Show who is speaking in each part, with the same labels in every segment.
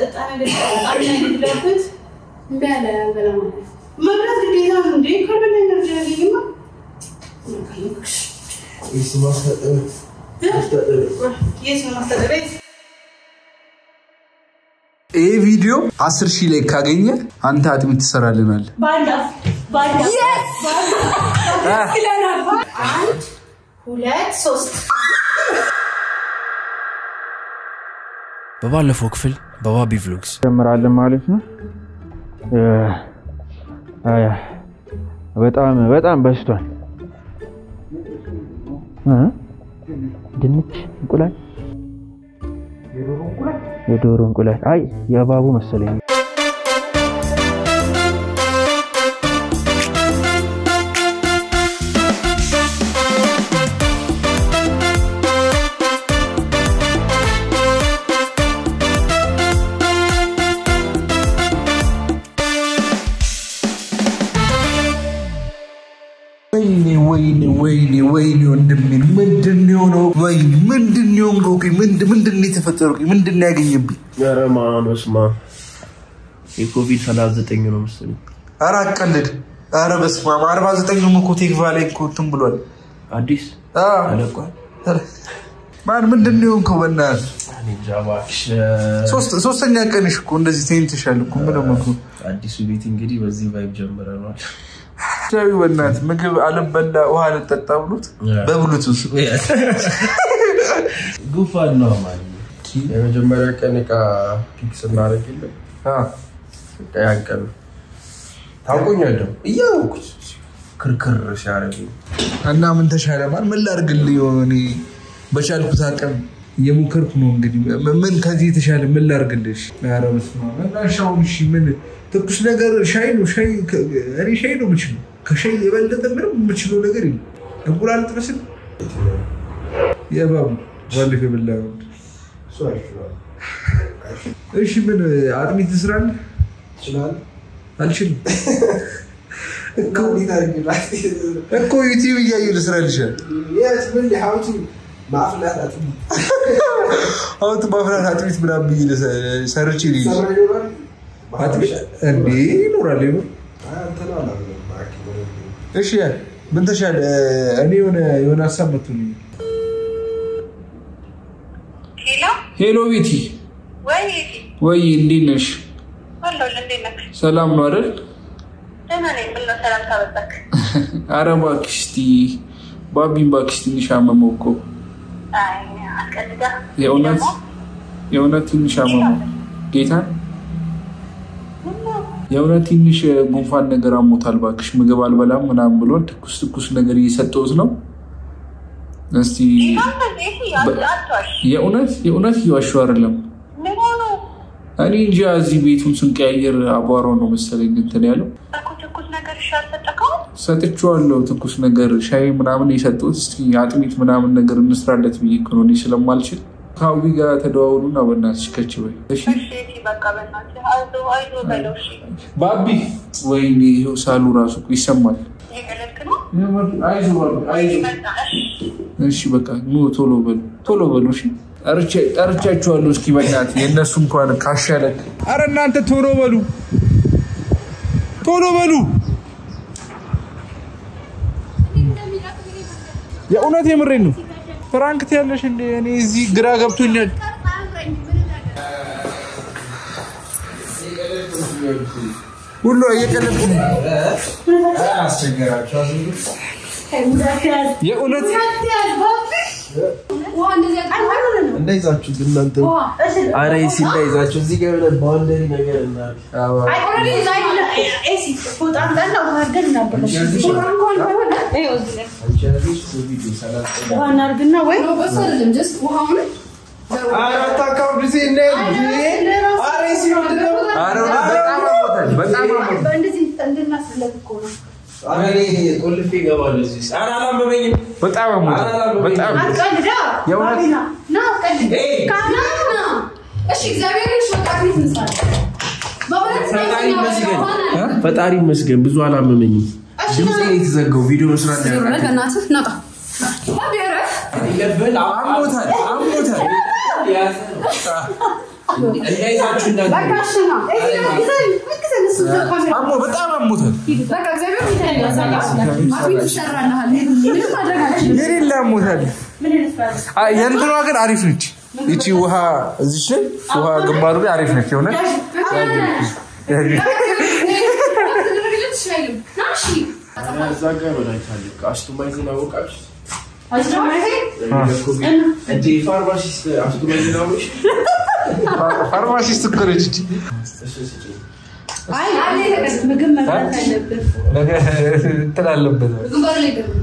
Speaker 1: የሚጠጣ ነገር በጣም ያለበት
Speaker 2: እምቢ አለ አልበላም አለ።
Speaker 1: መብላት ግዴታ ነው እንዴ? ከበላ ኤነርጂ ያገኝማ።
Speaker 3: ይስ ማስታጠብ
Speaker 1: የት ነው ማስተዳደሪያ?
Speaker 4: ይህ ቪዲዮ አስር ሺህ ላይ ካገኘ አንተ አጥሚት ትሰራልናል።
Speaker 1: በአንድ አፍ በአንድ አፍ ይለናል። አንድ ሁለት ሶስት
Speaker 5: በባለፈው ክፍል በባቢ ቭሎግስ
Speaker 6: ጀምራለን ማለት ነው። አያ በጣም በጣም በስቷል። እ? ድንች፣ እንቁላል፣ የዶሮ እንቁላል። አይ የእባቡ መሰለኝ።
Speaker 4: ወይኔ ወይኔ ወይኔ ወይኔ ወንድሜን ምንድን ነው የሆነው? ወይኔ ምንድን ነው የሆንከው? ቆይ ምንድን ምንድን ነው የተፈጠረው? ቆይ ምንድን ነው ያገኘብኝ?
Speaker 3: ኧረ ማን በስመ አብ የኮቪድ ሰላሳ ዘጠኝ ነው መሰለኝ
Speaker 4: ኧረ አቀልድ። ኧረ በስመ አብ አርባ ዘጠኙም እኮ ቴክቫ ላይ እኮ እንትን ብሏል።
Speaker 3: አዲስ
Speaker 4: አዎ።
Speaker 3: ተለቋል።
Speaker 4: ኧረ ማን ምንድን ነው የሆንከው? በእናትህ
Speaker 3: እኔ እንጃ እባክሽ።
Speaker 4: ሶስት- ሶስተኛ ቀንሽ እኮ እንደዚህ ተኝተሻል እኮ ምንም እኮ
Speaker 3: አዲሱ ቤት እንግዲህ በዚህ ቫይብ ጀምረናል።
Speaker 4: ሻዊ በእናትህ ምግብ አልበላ ውሃ አልጠጣ ብሎት በብሉቱዝ
Speaker 3: ጉንፋን ነው ማለት ነው። የመጀመሪያ ቀን እቃ ፒክ ስናደርግ የለም በቃ ያን ቀን ታውቆኛለሁ እያወኩት ክርክር ሲያደርግ
Speaker 4: እና ምን ተሻለ ማን ምን ላድርግልህ? እኔ በቻልኩት አቅም እየሞከርኩ ነው። እንግዲህ ም- ምን ከዚህ የተሻለ ምን ላድርግልሽ? ኧረ በስመ አብ። እና ሻውን እሺ፣ ምን ትኩስ ነገር ሻይ ነው ሻይ ከ- እኔ ሻይ ነው የምችለው። ከሻይ የበለጠ ምንም የምችለው ነገር የለም። እንቁላል ጥብስን የእባቡ ባለፈው የበላኸው እሺ፣ ምን አጥሚት ትስራለህ?
Speaker 3: ይችላል
Speaker 4: አልችልም እኮ ዩቲዩብ እያየሁ ልስራልሻል። አሁን ማፍላት አጥሚት ምናምን ብዬ ልሰ- ሰርቼ ልይዝ አጥሚት እንዴ ይኖራል ይኖር እሺ ያ ምን ተሻለ እኔ የሆነ የሆነ ሀሳብ መጥቶልኝ
Speaker 1: ሄሎ
Speaker 4: ሄሎ ቤቲ
Speaker 1: ወይ
Speaker 4: ወይ እንዴት ነሽ
Speaker 1: አለሁልህ። እንዴት ነህ?
Speaker 4: ሰላም ነው አይደል
Speaker 1: ደህና ነኝ። ምነው ሰላምታ በዛክ?
Speaker 4: አረ እባክሽ እስኪ ባቢን እባክሽ ትንሽ አመመው እኮ
Speaker 1: አይ አስቀድዳ
Speaker 4: የእውነት የእውነት ትንሽ አመመው ጌታን የእውነት ትንሽ ጉንፋን ነገር አሞታል። እባክሽ ምግብ አልበላም ምናምን ብሎ ትኩስ ትኩስ ነገር እየሰጠሁት ነው። እስቲ
Speaker 1: አቷሽ
Speaker 4: የእውነት የእውነት እየዋሸሁ አይደለም።
Speaker 1: ምን ሆኑ
Speaker 4: እኔ እንጃ እዚህ ቤቱን ስንቀያየር አቧራው ነው መሰለኝ እንትን ያለው።
Speaker 1: እኮ ትኩስ ነገር እሺ አልሰጠከውም?
Speaker 4: ሰጥቼዋለሁ ትኩስ ነገር ሻይ ምናምን የሰጠሁት። እስኪ አጥሚት ምናምን ነገር እንስራለት ብዬ እኮ ነው እኔ ስለማልችል። ከአዊ ጋር ተደዋውሉና በእናትሽ ከች በይ እሺ።
Speaker 1: እሺ እሺ፣ በቃ በእናትህ አይዞህ አይዞህ በለው። እሺ
Speaker 4: ባቢ ወይኔ ይኸው ሳሉ ራሱ እኮ ይሰማል።
Speaker 1: እየቀለድክ ነው?
Speaker 4: አይዞህ ባቢ አይዞህ።
Speaker 1: በቃ እሺ
Speaker 4: እሺ በቃ ኑ ቶሎ በሉ ቶሎ በሉ። እሺ ጠርቼ- ጠርቻችኋለሁ። እስኪ በእናትህ የእነሱ እንኳን ካሻለክ። አረ እናንተ ቶሎ በሉ ቶሎ በሉ። የእውነት የምሬን ነው። ፍራንክ ትያለሽ እንደ እኔ እዚህ ግራ ገብቶኛል። ሁሉ እየቀለድኩ ነው። የእውነት
Speaker 3: እንዳይዛችሁ ግን እናንተ አረ ሲ እንዳይዛችሁ እዚህ ጋር የሆነ ባውንደሪ ነገር እናድርግ። አንቺ ያለሽ ኮቪድ ሰላሳ
Speaker 1: ውሃ እናድርግና ወይ
Speaker 3: ኧረ አታካብዱ ሲ እንዳይ- ኧረ ሲ ምንድን ነው?
Speaker 4: ኧረ እውነት በጣም አሞታል። በጣም አሞታል።
Speaker 3: ኧረ እኔ ቆልፌ እገባለሁ እዚህ ውስጥ። ኧረ አላመመኝም።
Speaker 4: በጣም አሞታል። በጣም የእውነት
Speaker 3: ፈጣሪ ይመስገን ፈጣሪ ይመስገን ብዙ አላመመኝም። ድምፄ ነው የተዘጋው ቪዲዮ መስራት ነው ያቃተኝ።
Speaker 4: አሞታል አሞታል።
Speaker 3: እንዳይዛችሁ እንዳት
Speaker 2: በቃ እሺ ነው። እዚህ ነው ግዘን ግዘን እሱ ካሜራ
Speaker 4: አሞ በጣም አሞታል።
Speaker 2: በቃ እግዚአብሔር ይታያል። ማፊት ይሰራልሃል። ምንም ማድረግ አልችልም።
Speaker 4: የሌላ አሞታል። አይ የእንትኗ ግን አሪፍ ነች። ይቺ ውሃ እዚች ላይ ውሃ ግንባሩ ላይ አሪፍ ነች። የሆነ
Speaker 3: እዛ ጋር በላይታለ አስቱማይዝን አወቃችሁ እንዴ ፋርማሲስት አስቱማይዝን አወቅሽ
Speaker 4: ፋርማሲስት እኮ ነች እቺ።
Speaker 2: አይ አለ ምግብ መብላት አለብን።
Speaker 4: ነገ እንትን አለበት።
Speaker 2: ግንባሩ ላይ ገቡ።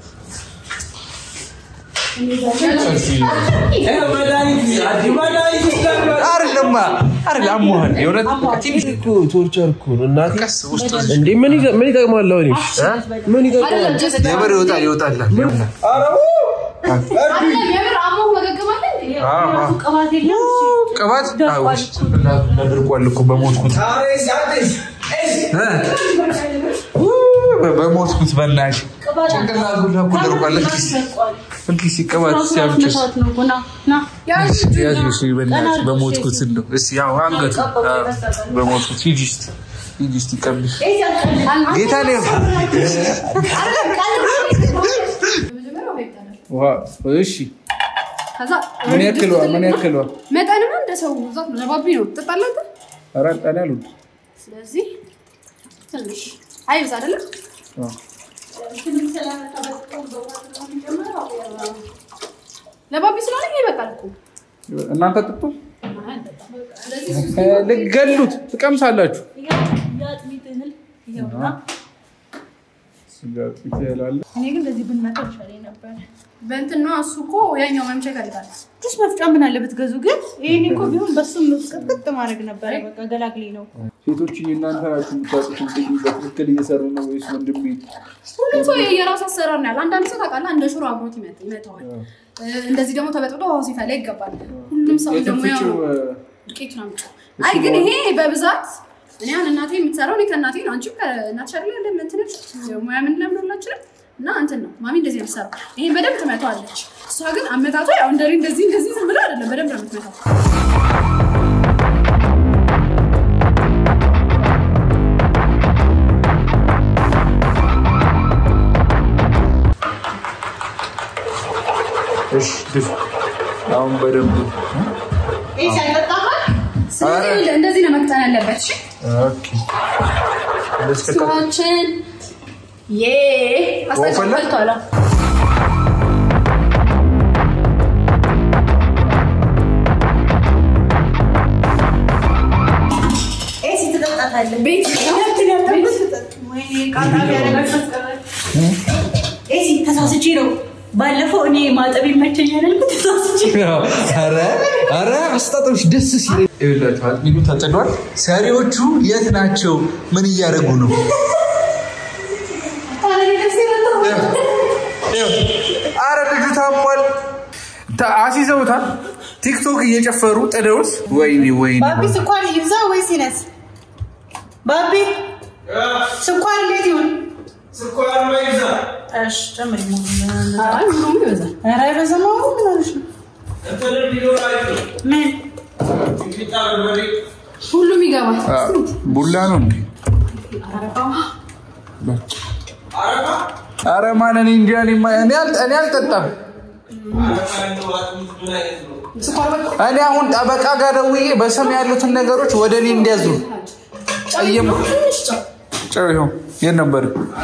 Speaker 4: አይደለማ አይደል አሞሃል። የእውነት ትንሽ
Speaker 3: እኮ ቶርቸር እኮ ነው እናቴ
Speaker 4: ቀስ ውስጥ
Speaker 3: እንዴ ምን ይጠ- ምን ይጠቅማል አሁን ይሄ? ምን ይጠቅማል
Speaker 2: አይደለም ጀስት
Speaker 4: የምር ይወጣል ይወጣላል። ይሆናል።
Speaker 2: አይደለም የምር አሞ መገገም አለ እንዴ?
Speaker 4: አዎ፣ አዎ።
Speaker 2: ቅባት የለም።
Speaker 4: ቅባት አዎ፣ ውስጥ ደርቋል እኮ በሞትኩት እ? በሞትኩት በእናትሽ ጭንቅላቱ ሁላ እኮ ደርቋል። እስኪ እስኪ ሲቀባት ሲያምጭስ ያዝ እሺ፣ በእናትሽ በሞትኩት እንደው እስኪ ያው አንገቱ አዎ፣ በሞትኩት ሂጂ እስኪ ሂጂ እስኪ ቀብሽ ጌታ ነው ውሃ እሺ
Speaker 2: ከዛ
Speaker 4: ምን ያክል ውሃ ምን ያክል ውሃ
Speaker 2: መጠንማ እንደ ሰው ብዛት ነው። ረባቢ ነው ትጠጣለህ አንተ?
Speaker 4: ኧረ ጠላ አልወድም
Speaker 2: ስለዚህ ትንሽ አይብዛ አይደለም
Speaker 4: አዎ።
Speaker 2: ለባቢ ስለሆነ ይሄ ይበቃል እኮ
Speaker 4: እናንተ ጥጡ ልገሉት ትቀምሳላችሁ ስጋ ጥቂት ያላለ
Speaker 1: እኔ ግን እንደዚህ ብንመጣ ይሻለኝ ነበር።
Speaker 2: በእንትን ነው እሱ እኮ ያኛው መምቻ ይፈልጋል።
Speaker 1: ጁስ መፍጫ ምን አለ ብትገዙ ግን ይሄኔ እኮ ቢሆን በሱም ቅጥቅጥ ማድረግ ነበረ። በቃ ገላግሌ ነው።
Speaker 4: ሴቶች እናንተ ናችሁ የምታውቁት እንግዲህ በትክክል እየሰሩ ነው ወይስ ወንድሜ?
Speaker 2: ሁሉም ሰው የራሱ አሰራር ነው ያለው። አንዳንድ ሰው ታውቃለህ እንደ ሽሮ አብሮት ይመጥ- ይመጣዋል። እንደዚህ ደግሞ ተበጥብጦ ውሃው ሲፈላ ይገባል። ሁሉም ሰው ደግሞ ያው
Speaker 4: የትፍጭው
Speaker 2: ዱቄት ነው የሚጫው። አይ ግን ይሄ በብዛት እኔ አሁን እናቴ የምትሰራው እኔ ከእናቴ ነው። አንቺም ከእናትሽ አይደለ ያለ እንትን ሙያ ምን ለምን ሁላችንም እና እንትን ነው ማሚ እንደዚህ ነው የምትሰራው። ይሄን በደንብ ትመታዋለች። እሷ ግን አመታቷ ያው እንደዚህ እንደዚህ እንደዚህ ዝም ብሎ አይደለም፣ በደንብ ነው የምትመታው።
Speaker 4: እሺ ድፍ አሁን በደንብ
Speaker 1: ይህ ሲያጠጣሃል
Speaker 2: ስለዚህ እንደዚህ ነው መቅጠን ያለበት። እሺ
Speaker 4: ኦኬ እንደዚህ ከቀ-
Speaker 2: ስራችን ዬ
Speaker 4: ወፈላ?
Speaker 2: አስተካክልቷል።
Speaker 1: ኤሲ ትጠጣታለህ።
Speaker 2: ቤት
Speaker 1: ሁለቱን ያጠብስ ወይኔ ቃጣ ቢያደርጋችሁ ኤሲ ተሳስቼ ነው። ባለፈው እኔ ማጠብ ይመቸኛል ያልኩት ተሳስቼ
Speaker 4: ኧረ ኧረ አስጣጦች ደስ ሲል ይኸውላችሁ አጥሚዱ ተጥዷል። ሰሪዎቹ የት ናቸው? ምን እያደረጉ ነው? አረ ልጁ ታሟል። ታ- አስይዘውታል። ቲክቶክ እየጨፈሩ ጥደውት፣ ወይኔ ወይኔ
Speaker 1: ባቢ ስኳር ይብዛ ወይስ ይነስ? ባቢ ስኳር እንዴት ይሁን? እሺ ጨምሪ።
Speaker 2: አይ ሁሉም ይበዛል።
Speaker 1: ኧረ አይበዛም። አሁን ምን ሆነሽ ነው? ምን
Speaker 2: ሁሉም ይገባል።
Speaker 4: አ፣ ቡላ ነው እንዴ? አረ ማን እኔ እንጃ እኔ ማ- እኔ አል- እኔ አልጠጣም። እኔ አሁን ጠበቃ ጋር ደውዬ በስም ያሉትን ነገሮች ወደ እኔ እንዲያዙ ጠየም ጨው ይኸው የት ነበር?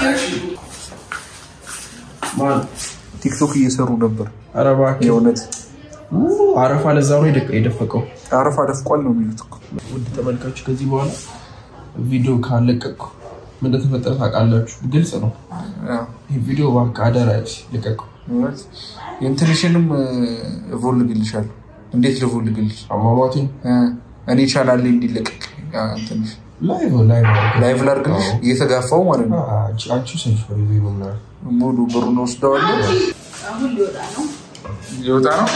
Speaker 3: ማን
Speaker 4: ቲክቶክ እየሰሩ ነበር።
Speaker 3: ኧረ እባክህ
Speaker 4: የእውነት
Speaker 3: አረፋ ለዛ ነው የደቀ- የደፈቀው
Speaker 4: አረፋ ደፍቋል ነው የሚሉት እኮ።
Speaker 3: ውድ ተመልካቾች ከዚህ በኋላ ቪዲዮ ካለቀቅኩ ምን እንደተፈጠረ ታውቃላችሁ ግልጽ ነው
Speaker 4: አዎ፣
Speaker 3: ይህ ቪዲዮ እባክህ አደራ ልቀቁ
Speaker 4: እውነት የእንትንሽንም እቮልግልሻለሁ። እንዴት ልቮልግልሽ?
Speaker 3: አሟሟቴን
Speaker 4: እ፣ እኔ ቻናል ላይ እንዲለቀቅ ያ እንትንሽ
Speaker 3: ላይቭ ላይቭ
Speaker 4: ላይቭ ላድርግልሽ እየተጋፋው ማለት ነው።
Speaker 3: አንቺ ሰዎች ሪቪው ምናምን
Speaker 4: ሙሉ ብሩን ወስደዋለሁ።
Speaker 2: አሁን ሊወጣ ነው።
Speaker 4: ሊወጣ ነው።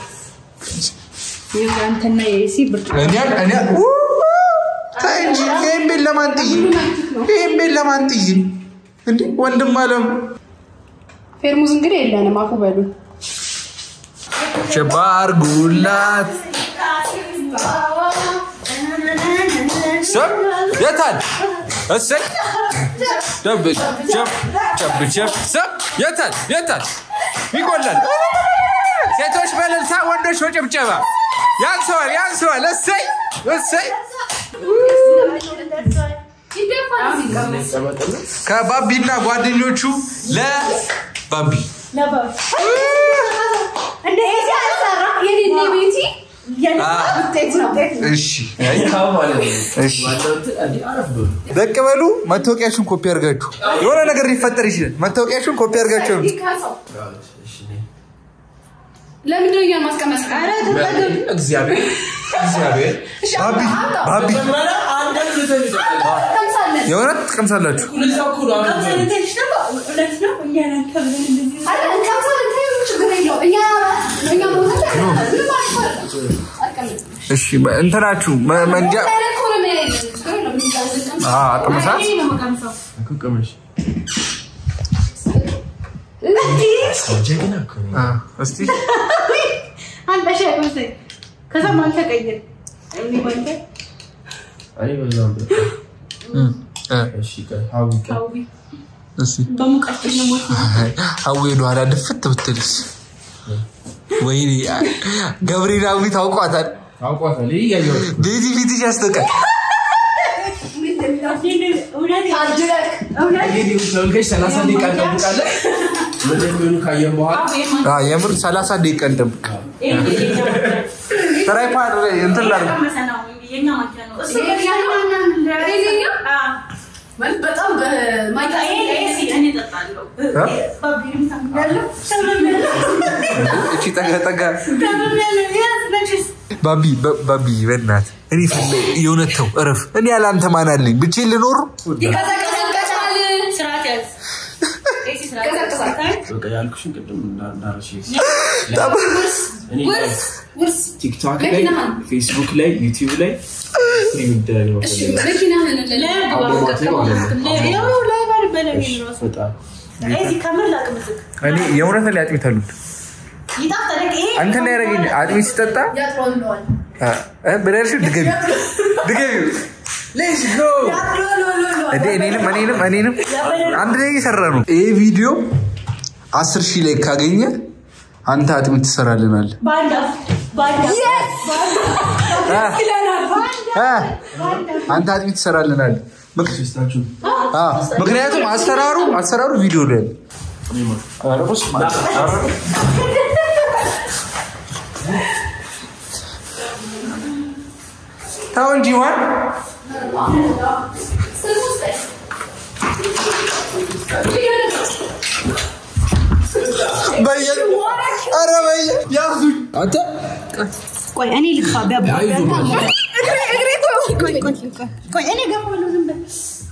Speaker 1: የአንተና የኤሲ ብርድ
Speaker 4: እኔ እኔ ኡ፣ ተይ እንጂ ይሄን ቤት ለማን ጥይ? ይሄን ቤት ለማን ጥይ? እንዴ ወንድም አለም
Speaker 2: ፌርሙዝ እንግዲህ የለንም። አፉ በሉ
Speaker 4: ሸባ አርጉላት ሰብ የታል እሰይ ጨብ ጨብ ጨብ ጨብ ሰብ የታል የታል ይቆላል ሴቶች በእልልታ ወንዶች በጭብጨባ ያንሰዋል ያንሰዋል እሰይ እሰይ ከባቢና ጓደኞቹ ለባቢ
Speaker 1: እንደ ኤሲ አልሰራ
Speaker 2: የኔ ቤቲ
Speaker 1: ውጤት ነው
Speaker 4: እሺ እሺ ደቅ በሉ መታወቂያችሁን ኮፒ አድርጋችሁ የሆነ ነገር ሊፈጠር ይችላል መታወቂያችሁን ኮፒ አድርጋችሁ ነው
Speaker 2: ይካሰው ለምንድን ነው እኛን ማስቀመጥ
Speaker 3: እግዚአብሔር እግዚአብሔር
Speaker 4: ባቢ ባቢ
Speaker 2: ቀምሳለን
Speaker 4: የእውነት ትቀምሳላችሁ
Speaker 1: ትንሽ ደግሞ እውነት ነው እኛ ነን ከብለን እንደዚህ
Speaker 2: አረ እንቀምሳለን ተይው ችግር የለውም እኛ እኛ ቦታ ምንም አይፈርም አልቀምጥም
Speaker 4: እሺ እንትናችሁ መ- መንጃ
Speaker 2: ታዲያ እኮ ነው የሚያየን ችግር የለውም እንቀምሳለን
Speaker 4: አ ቅምሳት
Speaker 1: እኔ ነው የምቀምሰው
Speaker 3: ቅመሽ ጀግና እኮ ነው።
Speaker 4: አ፣ እስቲ
Speaker 1: አንተ ሻይ ቀምሰኝ ከዛ ማን ተቀይር እኔ ባንተ
Speaker 3: እኔ በዛም በቃ።
Speaker 4: እም፣ አ፣
Speaker 3: እሺ ቆይ ሀዊ ቆይ።
Speaker 1: አውቢ
Speaker 4: እስቲ
Speaker 1: በሙቀት ነው ሞት
Speaker 4: አዊ ወደኋላ ድፍት ብትልስ ወይኔ ገብርኤላዊ ታውቋታል
Speaker 3: ታውቋታል ይህ እያየሁት እኮ።
Speaker 4: ቤቲ ፊትሽ ያስጠቃል
Speaker 1: እውነት
Speaker 2: ታድለቅ
Speaker 1: እውነት
Speaker 3: እንግዲህ ተመልካች ሰላሳ ደቂቃ እንጠብቃለን። ምን እንደሚሆኑ ካየን በኋላ
Speaker 4: አ፣ የምር 30 ደቂቃ እንጠብቅ ትራይፓድ ላይ እንትን ላድርግ
Speaker 1: የኛ ማኪያ ነው እሱ
Speaker 2: የኛ? ማለት በጣም በማይታ
Speaker 1: እኔ እጠጣለሁ ባቢንም ታምጋለሁ
Speaker 4: እቺ ጠጋ ጠጋ
Speaker 1: ታምጋለሁ ያዝ መችስ
Speaker 4: ባቢ በ- ባቢ በእናት እኔ ፈለ የእውነት ተው እረፍ እኔ ያለ አንተ ማን አለኝ ብቻዬን ልኖር
Speaker 2: ይቀዘቅዛል
Speaker 1: ስርዓት ያዝ ኤሲ ስርዓት ያዝ።
Speaker 2: ይቀዘቅዛል
Speaker 3: በቃ ያልኩሽን ቅድም እንዳ- እንዳረሽ እኔ
Speaker 2: ውርስ ውርስ
Speaker 3: ቲክቶክ ላይ
Speaker 2: መኪናህን
Speaker 3: ፌስቡክ ላይ ዩቲዩብ ላይ ስትሪም ይደረግ ነው
Speaker 2: እሺ
Speaker 3: ፈልጋለሁ።
Speaker 2: መኪናህን
Speaker 1: ለብ
Speaker 3: አሟሟቴ ማለት ነው።
Speaker 1: ያው ላይ ባል በለኝ ራሱ
Speaker 3: በጣም
Speaker 1: ኤሲ ከምር ላቅምስክ
Speaker 4: እኔ የእውነት ላይ አጥሚት አሉት
Speaker 1: ይጣፍጣል ይሄ
Speaker 4: አንተ ላይ ያደረገኝ አጥሚት ሲጠጣ
Speaker 2: ያጥረዋለዋል
Speaker 4: ብለሽ ድገቢ ድገቢ ሌትስ ጎ እንዴ እኔንም እኔንም እኔንም አንድ ላይ እየሰራ ነው ይሄ ቪዲዮ አስር ሺህ ላይ ካገኘ አንተ አጥሚት ትሰራልናል
Speaker 1: ባንዳ ባንዳ
Speaker 4: አንተ አጥሚት ትሰራልናል ምክ-
Speaker 3: ሶስታችሁ
Speaker 4: አ፣ ምክንያቱም አሰራሩ አሰራሩ ቪዲዮ ላይ ነው። ኧረ በስመ አብ። ኧረ ተው እንጂ ዋን በየ ኧረ በየ ያዙኝ አንተ
Speaker 1: ቆይ እኔ ልግፋ ቢያባ
Speaker 3: አይዞህ ማለት
Speaker 1: ቆይ እኔ ገባለሁ ዝም በል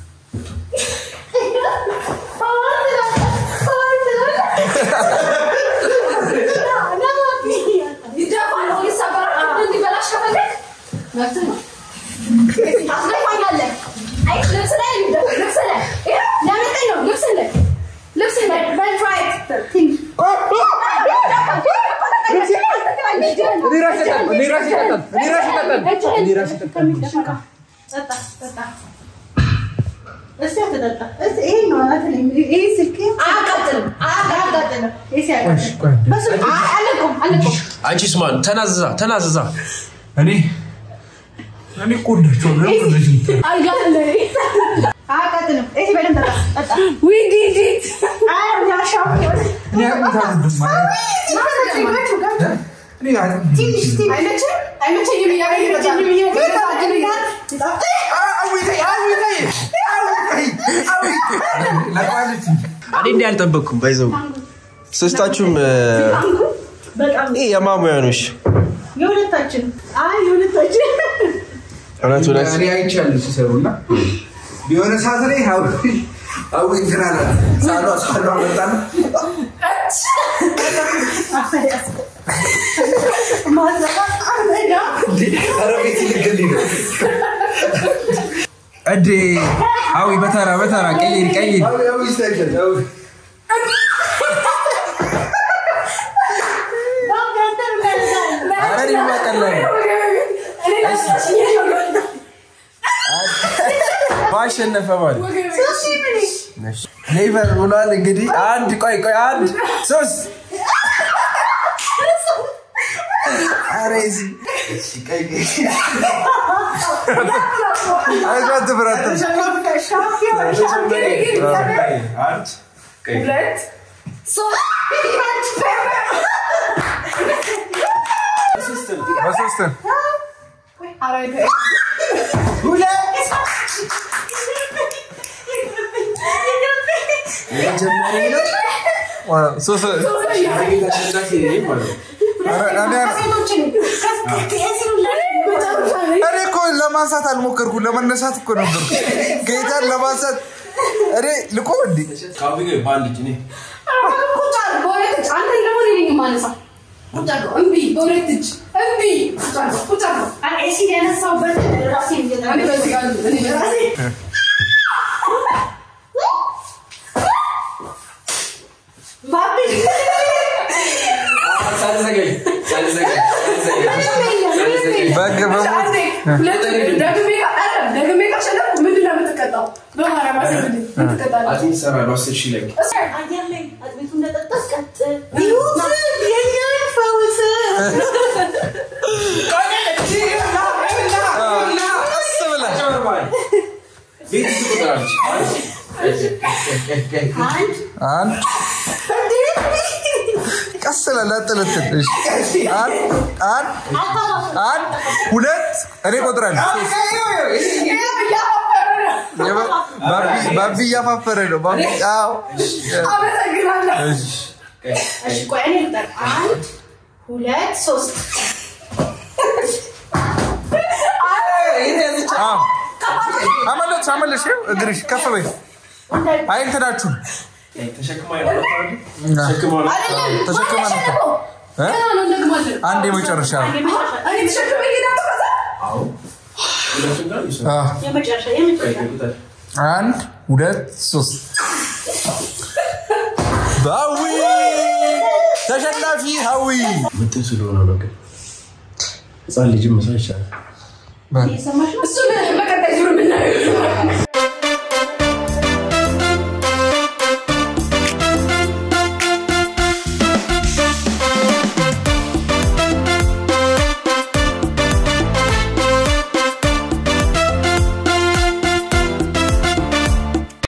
Speaker 2: ይደፋል ይሰበራል እንዲበላሽ ከፈለግ መብትህ ነው አስደፋኛለህ አይ ልብስ ላይ የሚደፋ ልብስ ላይ ይኸው ለምንድን ነው ልብስ ላይ ልብስ ላይ በትራይት
Speaker 4: እኔ ራሴ እጠጣለሁ፣ እኔ ራሴ እጠጣለሁ፣ እኔ ራሴ እጠጣለሁ፣ እኔ ራሴ እጠጣለሁ።
Speaker 1: ጠጣ ጠጣ እስኪ አትጠጣ እስኪ ይሄ ነው አናት ላይ ይሄ ስልክ አያቃጥልም አያቃጥልም ኤሲ አያቃጥልም በሱ አለቁም አለቁም
Speaker 3: አንቺስ ማን ተናዝዛ ተናዝዛ
Speaker 4: እኔ እኔ እኮ ወዳቸዋለሁ። ለምን እንደዚህ የምትለው?
Speaker 1: አያቃጥልም ኤሲ በደንብ ጠጣ ጠጣ
Speaker 2: We did it!
Speaker 1: አይ ያሻው
Speaker 4: እኔ አጥሚት አልወድም ማለት እኔ አጥሚት
Speaker 1: ትንሽ ትንሽ
Speaker 2: አይመችም? አይመቸኝም እያለኝ ይመጣል።
Speaker 4: ለማለት
Speaker 3: እኔ እንዲህ አልጠበቅኩም ባይዘው ሶስታችሁም
Speaker 1: በጣም
Speaker 3: ይህ የማሙያኖች
Speaker 1: የሁለታችን አይ የሁለታችን
Speaker 3: እውነት እውነት
Speaker 4: እኔ አይቻለሁ ሲሰሩና የሆነ ሰዓት ላይ አዊ አዊ እንትን አለ ሳሏ ሳሏ መጣና ኧረ ቤት ልግልኝ ነው
Speaker 7: እዴ አዊ በተራ በተራ ቀይር ቀይር
Speaker 4: አዊ አዊ ይስተካከል አዊ
Speaker 7: ኧረ እኔማ ቀላል ነው።
Speaker 2: እኔ
Speaker 3: ማሸነፈ ማለት
Speaker 1: ሶስት ሺህ ምን
Speaker 3: ኔቨር ብሏል። እንግዲህ አንድ ቆይ ቆይ አንድ ሶስት ኧረ እዚህ
Speaker 4: አይዞህ አትፍራ አትፍራ።
Speaker 1: ሻምፒዮን ሻምፒዮን
Speaker 3: አንድ
Speaker 2: ሁለት ሶስት
Speaker 4: በሶስት
Speaker 2: አራት
Speaker 3: የመጀመሪያ ነው።
Speaker 4: ሶስት
Speaker 3: ተሸናፊ ነኝ ማለት ነው።
Speaker 4: ኧረ እኔ እኔ እኮ ለማንሳት አልሞከርኩም፣ ለመነሳት እኮ ነበር። ጌታን ለማንሳት እኔ ልቆም እንዴ?
Speaker 3: ከአሁን ግን በአንድ እጅ እኔ
Speaker 2: ቁጭ አድርግ፣ በሁለት እጅ አንተ ደግሞ እኔ ነኝ የማነሳው። ቁጭ አድርገው፣ እምቢ፣ በሁለት እጅ እምቢ። ቁጭ አድርገው፣ ቁጭ አድርገው።
Speaker 1: ኤሲድ ያነሳሁበት ራሴን
Speaker 2: እኔ በዚህ ጋር እኔ በራሴ
Speaker 3: ሳልዘገኝ ሳልዘገኝ ሳልዘገኝ
Speaker 4: በግ በሞት
Speaker 2: አንዴ፣ ሁለት ደግሜ ካ- ኧረ፣ ደግሜ ካሸነፍኩ ምንድን ነው የምትቀጣው? በማርያም አስብልኝ፣ የምትቀጣለህ።
Speaker 3: አጥሚት እሰራለሁ አስር ሺህ ላይ
Speaker 1: አየር ላይ አጥቤቱ እንደጠጣስ ቀጥ ይሁት የኛን ፈውስ
Speaker 4: ቀስ ብለህ
Speaker 3: ቤት ትቆጥራለች
Speaker 1: አንድ
Speaker 4: አንድ ቀስ ብለህ ለጥልትል እሺ። አንድ አንድ አንድ ሁለት እኔ እቆጥራለሁ። ሶስት የባ- ባቢ- ባቢ እያፋፈረ ነው። ባቢ አዎ።
Speaker 2: አመሰግናለሁ።
Speaker 4: እሺ።
Speaker 1: እሺ ቆይ እኔ ልጠር አንድ ሁለት ሶስት
Speaker 4: አዎ። አመለጥሽ አመለጥሽ። ይኸው እግርሽ ከፍ በይ። አይ እንትናችሁ
Speaker 3: ተሸክማ ነው ተሸክማ ነው
Speaker 2: አይደለም፣
Speaker 4: ተሸክመን
Speaker 2: ማን
Speaker 4: እኮ።
Speaker 2: ያሸነፈው?
Speaker 4: እ?
Speaker 2: ገና ነው እንደግማለን።
Speaker 4: አንድ የመጨረሻ ነው።
Speaker 2: እኔ ተሸክሜ እሄዳለሁ ከዛ።
Speaker 3: ሁለቱም ጋር ይሰራል
Speaker 4: አዎ።
Speaker 1: የመጨረሻ የመጨረሻ
Speaker 3: ቁጥር
Speaker 4: አንድ ሁለት ሶስት ባዊ ተሸናፊ ሀዊ
Speaker 3: ምጥን ስለሆነ ነው ግን ህፃን ልጅም መስራት ይቻላል
Speaker 1: እየሰማሽ ነው
Speaker 2: እሱን በቀጣይ ዙር የምናየው